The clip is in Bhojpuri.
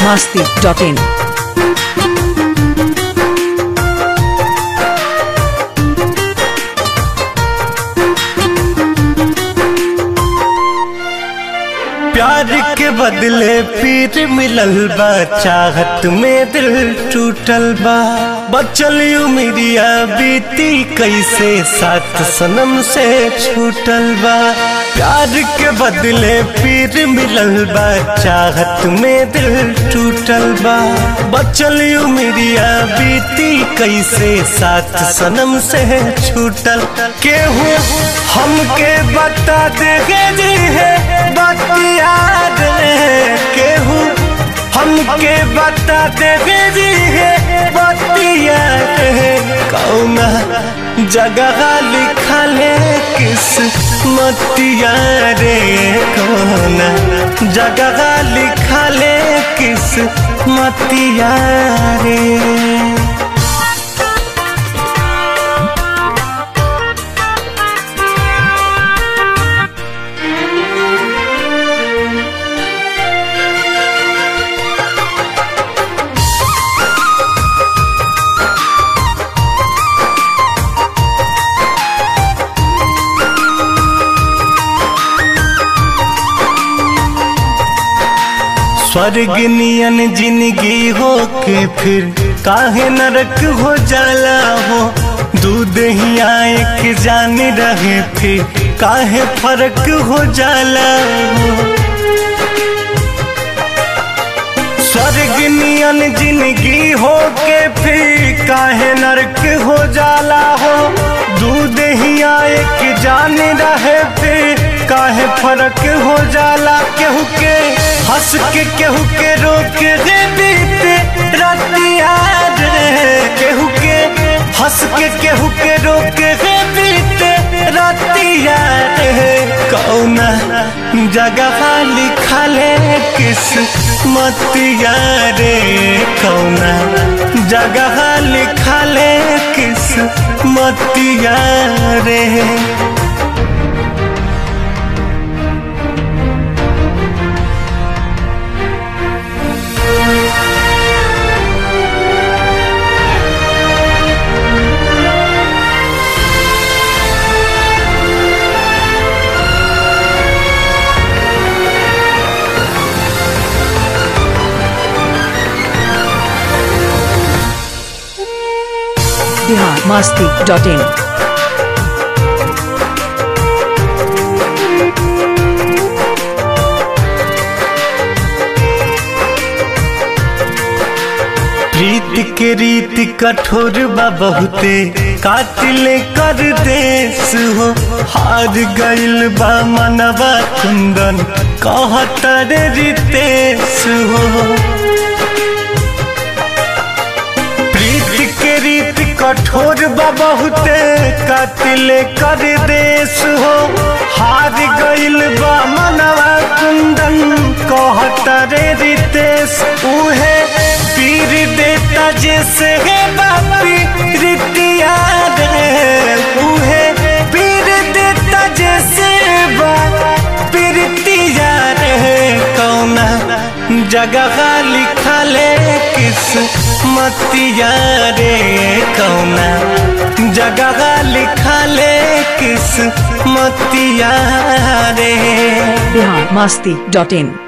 masti.in. प्यार के बदले पीर मिलल बा चाहत में दिल टूटल बा बचल उमिरिया बीती कैसे साथ सनम से छूटल बा प्यार के बदले पीर मिलल बा चाहत में दिल टूटल बा बचल उमिरिया बीती कैसे साथ सनम से छूटल केहू हमके बता देगे जी है बतिया केहू हमके बता देगे जी है बतिया कौना जगह लिखले किस मतिया रे कौना जगह लिखले किस मतिया रे स्वर्ग नियन जिंदगी हो के फिर काहे नरक हो जाला हो दूध ही आए के जान रहे फिर काहे फर्क हो जाला हो स्वर्ग नियन जिंदगी हो के फिर काहे नरक हो जाला हो दूध ही आए के जान रहे फिर काहे फर्क हो जाला केहू के हंस के केहू के रोक रे बीते रतिया रे केहू के हंस के केहू के रोक रे बीते रतिया रे कौना जगह लिखले किस मतिया रे कौना जगह लिखले किस मतिया रे Bihar masti.in. प्रीत के रीत कठोर बा बहुते कातिल कर देश हो हार गइल बा मनवा कुंदन कहतर रितेश हो प्रीत के रीत कठोर बा बहुते कातिल कर देश हो हार गइल बा मनवा कुंदन कहतर रितेश उहे पीर देता जैसे है बापी रितिया रे उहे पीर देता जैसे बापी रितिया रे कौना जगह लिखले किस मतिया रे कौना जगह लिखले किस मतिया रे Bihar masti.in.